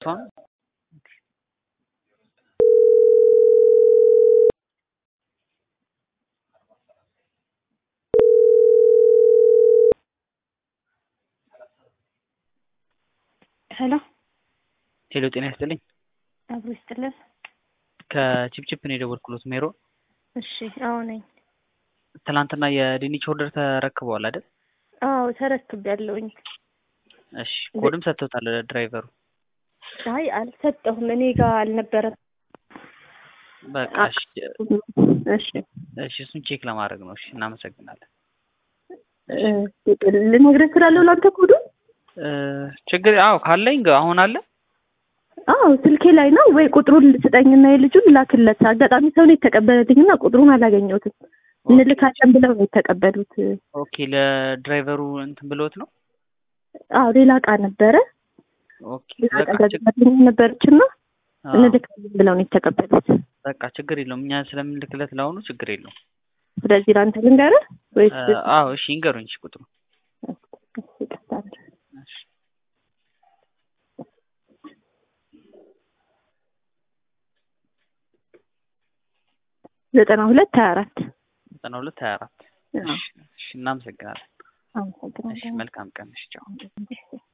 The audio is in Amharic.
እሷን ሄሎ ሄሎ ጤና ይስጥልኝ አብሮ ይስጥልን። ከቺፕቺፕ ነው የደወልኩሎት ሜሮ እሺ አዎ ነኝ። ትናንትና የድንች ኦርደር ተረክበዋል አይደል አዎ ተረክቤያለሁኝ። እሺ ኮድም ሰጥተውታል ድራይቨሩ አይ አልሰጠሁም፣ እኔ ጋር አልነበረም። በቃ እሺ እሺ እሺ እሱን ቼክ ለማድረግ ነው እሺ እናመሰግናለን እ ልነግርህ እችላለሁ ለአንተ ኮዱ? እ ችግር አዎ ካለኝ ግ- አሁን አለ አዎ ስልኬ ላይ ነው ወይ ቁጥሩን ስጠኝና የልጁን ላክለት። አጋጣሚ ሰው ነው የተቀበለልኝና ቁጥሩን አላገኘሁትም። እንልካለን ብለው ነው የተቀበሉት። ኦኬ ለድራይቨሩ እንትን ብሎት ነው አዎ ሌላ እቃ ነበረ ኦኬ ሌላ በቃ እቃ ችግ- ገዛልኝ ነበረችና አዎ፣ እንልካለን ብለው ነው የተቀበሉት። በቃ ችግር የለውም እኛ ስለምንልክለት ለአሁኑ ችግር የለውም ስለዚህ ለአንተ ልንገርህ ወይስ እ አዎ እሺ ይንገሩኝ እሺ ቁጥሩ ይቅርታ እሺ ዘጠና ሁለት ሀያ አራት ዘጠና ሁለት ሀያ አራት እሺ እሺ እናመሰግናለን እሺ አመሰግናለሁ። መልካም ቀን እሺ ቻው